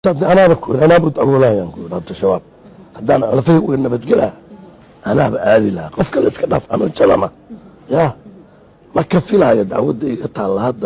anaaba ku anaaba dacwoolayaan ku yidhi hadda shabaab haddaan alfay uga nabadgelaa anaaba aadi lahaa qof kale iska dhaaf anoo jalana ya ma ka filaayo dacwadda iga taalla hadda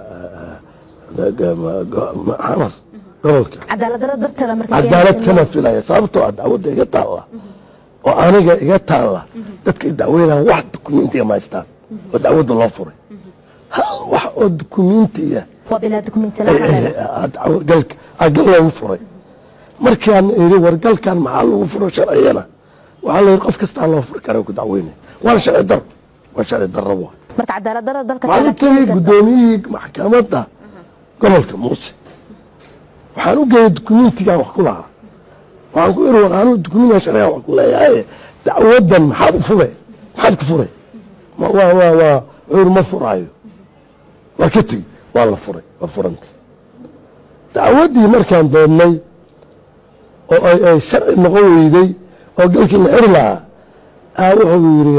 xamar gobolka cadaalad darro darteeda marka cadaalad kama filaya sababtoo ah dacwadda iga taalla oo aniga iga taalla dadka dacweynaan wax dukumentiga ma haystaan oo dacwadda loo furay hal wax oo dukumentiya waa bilaa dukumenti la-aan galka gal loogu furay markaan iri wargalkan maxaa lagu furo sharciyana waxaa la yidhi qof kastaa loo furi kara ku dacweynaya waana sharci daro waa sharci daro waa marka cadaalad darro dalka waxaan u tegey guddoomiyihii maxkamadda gobolka muuse waxaan u geeyey dukumentigan wax ku lahaa waxaan ku iri war anuu dukumentigan sharcigan wax ku leeyahay dacwadan maxaad u fure maxaad ku fure ma waa waa waa wuxuu yidhi ma furaayo waa ka tegi waa la furay waa furanta dacwaddii markaan doonnay oo ay ay sharci noqon weyday oo galkii la xiri lahaa aa wuxuu yidhi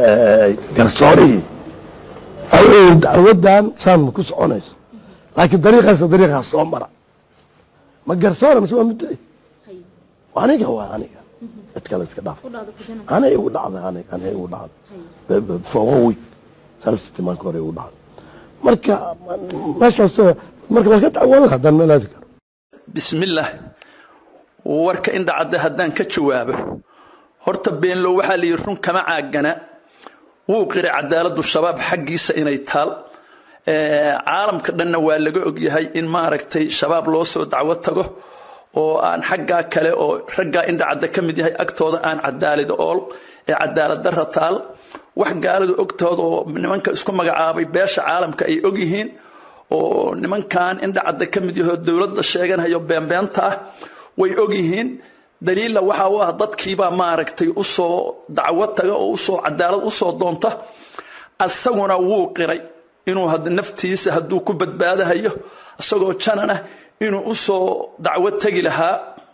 garsoorihii aa wuxuu yidhi dacwaddan saan ma ku soconayso laakiin dariiqaasa dariiqaas soo mara ma garsoora mise waa muddaci aniga waa aniga cid kale iska dhaaf anay igu dhacday aniga anay igu dhacday for one week salfsitimaanka hore igu dhacday marka meeshaas marka waa ka dacwoon lahaa haddaan meel aadi karo bismillaah warka indhacadde haddaan ka jawaabo horta beenlow waxaa la yidhi run kama caagana wuu qiray cadaaladdu shabaab xaggiisa inay taal caalamka dhanna waa laga ogyahay in maaragtay shabaab loo soo dacwo tago oo aan xaggaa kale oo raggaa indhacadda ka mid yahay agtooda aan cadaalida ool ee cadaalad darra taal wax gaaladu ogtooda oo nimanka isku magacaabay beesha caalamka ay ogyihiin oo nimankan indhacadda ka mid yahoo dowladda sheeganayo beenbeenta ah way ogyihiin daliilla waxaa u ah dadkiibaa maaragtay usoo dacwo taga oo usoo cadaalad usoo doonta asaguna wuu qiray inuu naftiisa hadduu ku badbaadahayo isagoo janana inuu usoo dacwo tegi lahaa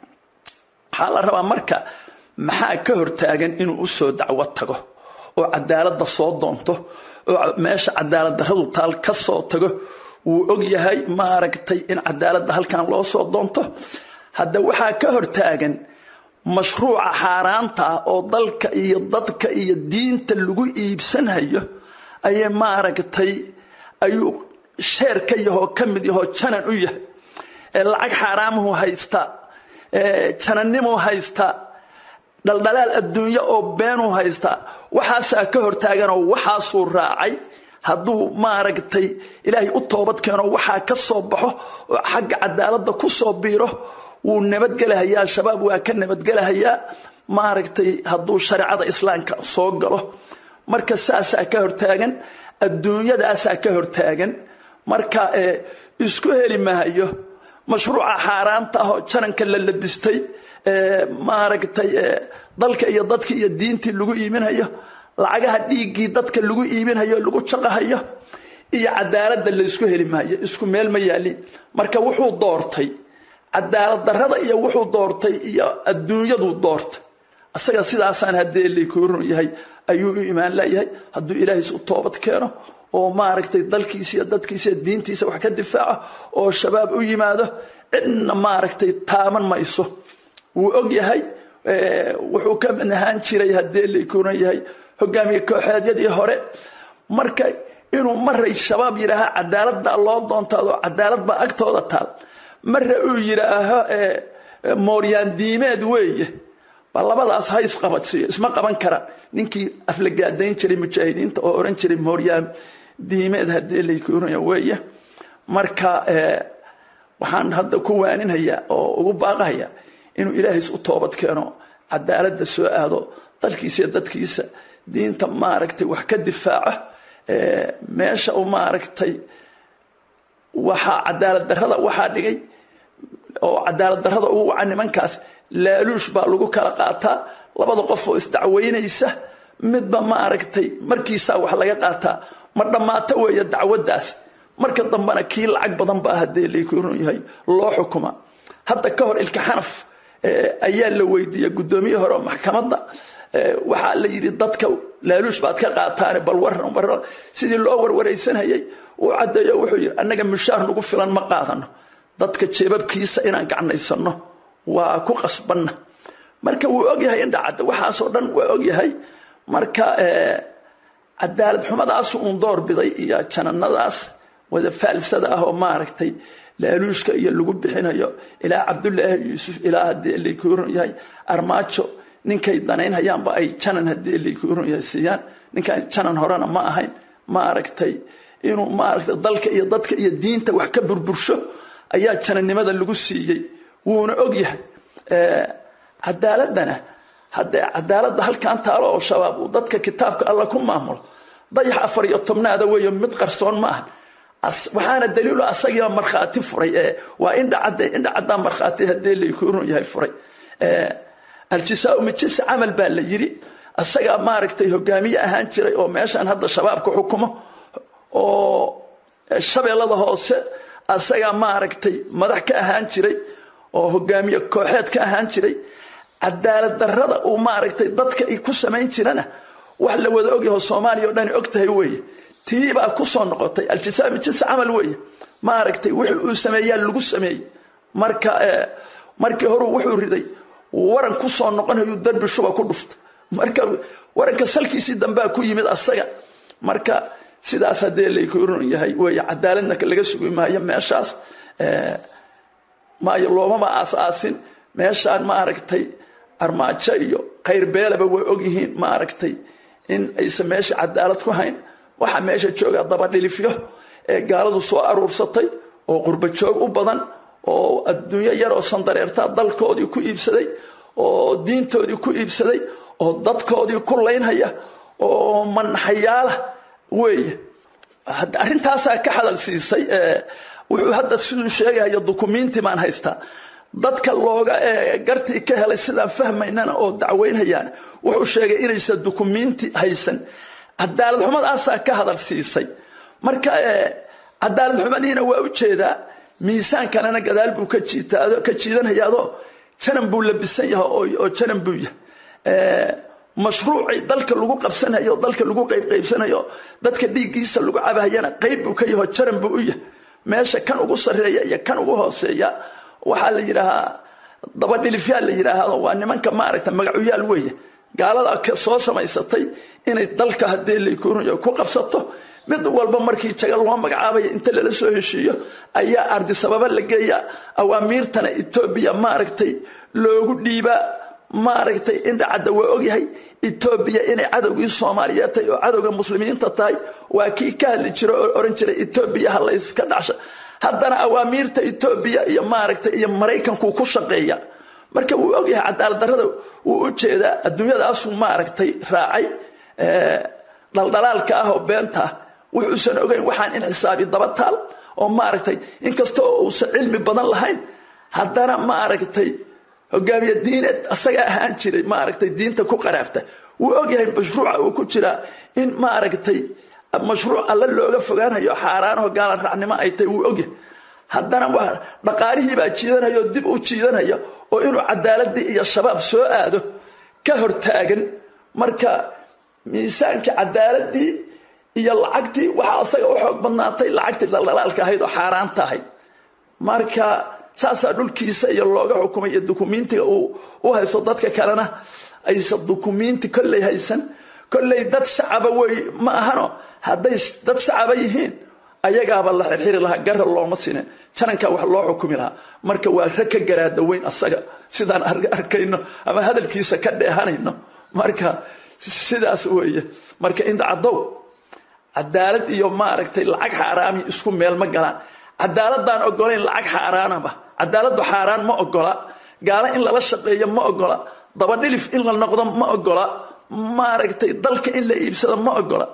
waxaa la rabaa marka maxaa ka hortaagan inuu usoo dacwo tago oo cadaaladda soo doonto oo meesha cadaalad darradu taal ka soo tago wuu og yahay maaragtay in cadaaladda halkan loo soo doonto hadda waxaa ka hortaagan mashruuca xaaraanta ah oo dalka iyo dadka iyo diinta lagu iibsanhayo ayay maaragtay ayuu sheer ka yahoo ka mid yahoo janan u yahay ee lacag xaaraamuhu haystaa janannimuu haystaa dhaldhalaal adduunyo oo beenuu haystaa waxaasaa ka hortaaganoo waxaasuu raacay hadduu maaragtay ilaahay u toobad keeno waxaa ka soo baxo oo xagga cadaaladda ku soo biiro wuu nabadgelahayaa shabaab waa ka nabadgelahayaa maaragtay hadduu shareecada islaamka soo galo marka saasaa ka hortaagan adduunyadaasaa ka hortaagan marka isku heli mahayo mashruuca xaaraanta ahoo jananka la labistay maaragtay dalka iyo dadka iyo diintii lagu iibinayo lacagaha dhiiggii dadka lagu iibinayo lagu jaqahayo iyo cadaaladda laysku heli maayo isku meel ma yaalin marka wuxuu doortay cadaalad darrada iyo wuxuu doortay iyo adduunyaduu doortay asaga sidaasaan haddee laykooron yahay ayuu u imaan layahay hadduu ilaahiis u toobad keeno oo maaragtay dalkiisa iyo dadkiisa iyo diintiisa wax ka difaaco oo shabaab u yimaado cidna maaragtay taaban mayso wuu og yahay wuxuu ka mid ahaan jiray haddee laykooran yahay hogaamiye kooxeedyadii hore marka inuu maray shabaab yidhaaha cadaalad baa loo doontaado cadaalad baa agtooda taal mare uu yidhaaho mooryaan diimeed weeye ba labadaas ha isqabadsiiyo isma qaban karaan ninkii aflagaadayn jiray mujaahidiinta oo oran jiray mooryaan diimeed haddii laykooranaya weeye marka waxaan hadda ku waaninhayaa oo ugu baaqahayaa inuu ilaahays u toobad keeno cadaaladda soo aado dalkiisa iyo dadkiisa diinta maaragtay wax ka difaaco meesha uu maaragtay waxaa cadaalad darrada waxaa dhigay oo cadaalad darrada ugu waca nimankaas laaluush baa lagu kala qaataa labada qof oo isdacweynaysa midba maaragtay markiisaa wax laga qaataa ma dhammaato weeye dacwaddaas marka dambena kii lacag badan baa haddee laykooran yahay loo xukuma hadda ka hor ilka xanaf ayaa la weydiiyey guddoomiye hore oo maxkamadda waxaa la yidhi dadka laaluush baad ka qaataane bal waran waran sidii loo warwaraysanayay uu caddeeyo wuxuu yidhi annaga mushaar nagu filan ma qaadano dadka jeebabkiisa inaan gacnaysano waa ku qasbanna marka wuu ogyahay indhacadda waxaasoo dhan waa ogyahay marka cadaalad xumadaas uun door biday iyo jananadaas wada faalsada ah oo maaragtay laaluushka iyo lagu bixinayo ilaa cabdulaahi yuusuf ilaa haddii laykuuran yahay armaajo ninkay danaynhayaanba ay janan haddii laykuuran yahay siiyaan ninkaan janan horena ma ahayn maaragtay inuu maaragtay dalka iyo dadka iyo diinta wax ka burbursho ayaa janannimada lagu siiyey wuuna og yahay cadaaladana haddee cadaaladda halkan taalo oo shabaab uu dadka kitaabka alla ku maamulo dayax afar iyo tobnaada weeyo mid qarsoon ma aha waxaana daliilo asagiiba markhaati furay waa indhacadde indhacaddaa markhaati haddii laykuuran yahay furay aljisaa mijis camal baa la yiri asagaa maaragtay hogaamiye ahaan jiray oo meeshaan hadda shabaabka xukumo oo shabeellada hoose asagaa maaragtay madax ka ahaan jiray oo hogaamiye kooxeed ka ahaan jiray cadaalad darrada uu maaragtay dadka ay ku samayn jirana wax la wada ogyaho soomaaliya o dhani og tahay weeye tii baa ku soo noqotay aljisaa mijis camal weeye maaragtay wixii uu sameeyaa lagu sameeyey marka markii horuu wuxuu riday waran ku soo noqonayuu darbi shuba ku dhufta marka waranka salkiisii dambea ku yimid asaga marka sidaas haddee laykuuran yahay weeye cadaaladna laga sugi maayo meeshaas maayo loomama aas-aasin meeshaan maaragtay armaajo iyo khayr beelaba way ogyihiin maaragtay in aysan meesha cadaalad ku hayn waxaa meesha jooga dabadhilifyo ee gaaladu soo aruursatay oo qurba joog u badan oo adduunyo yaroo sandareertaa dalkoodii ku iibsaday oo diintoodii ku iibsaday oo dadkoodii ku laynhaya oo manaxayaala weeye arrintaasaa ka hadal siisay wuxuu hadda siduu sheegahayo dukumiinti baan haystaa dadka looga gartii ka helay sidaan fahmaynana oo dacweynhayaan wuxuu sheegay inaysan dukumiinti haysan cadaalad xumadaasaa ka hadal siisay marka cadaalad xumadiina waa u jeedaa miisaankanana gadaal buu ka jiidanhayaadoo janan buu labisan yahay oo janan buu yahay mashruucii dalka lagu qabsanayo dalka lagu qaybqaybsanayo dadka dhiiggiisa lagu cabahayana qayb buu ka yaho jaran buu u yahay meesha kan ugu sarreeya iyo kan ugu hooseeya waxaa la yidhaahaa dabadhilifyaal la yidhaahdo waa nimanka maaragta magacuyaal weeye gaalada soo samaysatay inay dalka haddii laykuunayo ku qabsato mid walba markii jaga loo magacaabaya inta lala soo heshiiyo ayaa ardi sababa la geeya awaamiirtana etoobiya maaragtay loogu dhiibaa maaragtay indhacadda waa ogyahay etoobiya inay cadowgii soomaaliyeed tahay oo cadowga muslimiinta tahay waa kii ka hadli jira oo oran jiray etoobiya ha layska dhacsha haddana awaamiirta etoobiya iyo maaragtay iyo maraykankuu ku shaqeeya marka wuu ogyahay cadaalad darrada wuu u jeedaa adduunyadaasuu maaragtay raacay dhaldhalaalka ah oo beenta ah wuxuusan ogeyn waxaan in xisaabi daba taal oo maaragtay inkastoo uusan cilmi badan lahayn haddana maaragtay hogaamiye diineed asagaa ahaan jiray maaragtay diinta ku qaraabta wuu ogyahay mashruuca uu ku jiraa in maaragtay mashruuc alle looga fogaanayo xaaraanaho gaala raacnimo ay tahay wuu ogyahay haddana waa dhaqaalihii baa jiidanaya oo dib u jiidanaya oo inuu cadaaladii iyo shabaab soo aado ka hortaagan marka miisaankii cadaaladii iyo lacagtii waxaa asaga u xoog badnaatay lacagtii dhaldhalaalka ahayd oo xaaraanta ahayd marka saasaa dhulkiisa iyo looga xukumay iyo dukumiintiga uu u haysto dadka kalena aysan dukumiinti kolley haysan kolley dad shacaba wey ma ahano hadday dad shacaba yihiin ayagaaba la xirxiri lahaa gara looma sinin janankaa wax loo xukumi lahaa marka waa rag ka garaada weyn asaga sidaan arkayno ama hadalkiisa ka dheehanayno marka sidaas weeye marka indhacaddow cadaalad iyo maaragtay lacag xaaraami isku meel ma galaan cadaaladaan ogolayn lacag xaaraanaba cadaaladdu xaaraan ma ogola gaalo in lala shaqeeyo ma ogola dabadhilif in la noqdo ma ogola maaragtay dalka in la iibsado ma ogola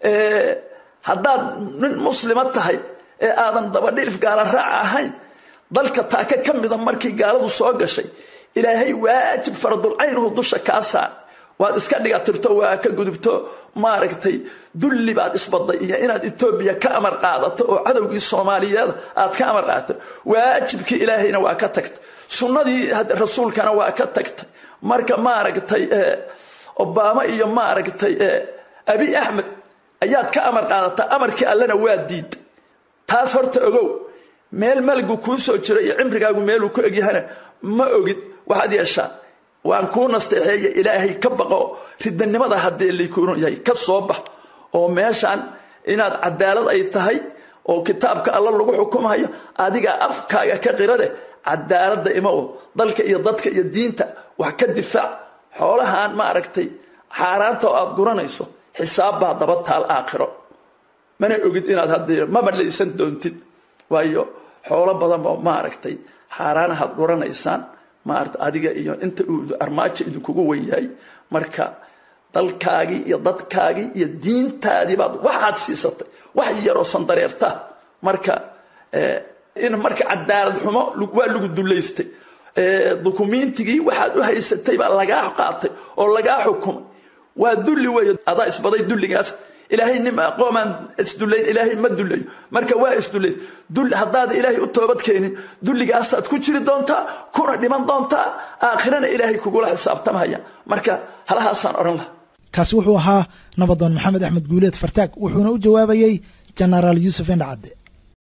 haddaad nin muslima tahay ee aadan dabadhilif gaala raaca ahayn dalka taaka ka mida markii gaaladu soo gashay ilaahay waajib faradulcaynuhu dusha kaa saar waad iska dhigatirto waa ka gudubto maaragtay dulli baad isbaday iyo inaad etoobiya ka amar qaadato oo cadowgii soomaaliyeed aad ka amar qaadato waajibkii ilaahayna waa ka tagtay sunnadii rasuulkana waa ka tagtay marka maaragtay obama iyo maaragtay abi axmed ayaad ka amar qaadataa amarkii allena waa diiday taas horta ogow meel maligu kuu soo jiro iyo cimrigaagu meeluu ku egyahana ma ogid waxaad yeeshaa waan kuu nasteexeeye ilaahay ka baqo ridanimada haddii laykunu yahay ka soo bax oo meeshaan inaad cadaalad ay tahay oo kitaabka alla lagu xukumayo adigaa afkaaga ka qirade cadaaladda ima o dalka iyo dadka iyo diinta wax ka difaac xoolahan ma aragtay xaaraanta oo aad guranayso xisaab baa daba taal aakhiro mana ogid inaad haddii maba laysan doontid waayo xoolo badan oo ma aragtay xaaraanahaad guranaysaan maarata adiga iyo inta uu armaajo idinkugu wen yahay marka dalkaagii iyo dadkaagii iyo diintaadii baad waxaad siisatay wax yaroo sandareerta marka in marka cadaalad xumo waa lagu dulaystay dukumiintigii waxaad u haysatay baa lagaa qaatay oo lagaa xukumay waa dulli weeye adaa isbaday dulligaas ilaahay nim qoomaan isdullayn ilaahay ma dullayo marka waa isdullays dul haddaad ilaahay u toobad keenin dulligaasaad ku jiri doontaa kuna dhiman doontaa aakhirana ilaahay kugula xisaabtamaya marka halahaasaan odhan laha kaasi wuxuu ahaa nabadoon maxamed axmed guuleed fartaag wuxuuna u jawaabayey jenaraal yuusuf indhacadde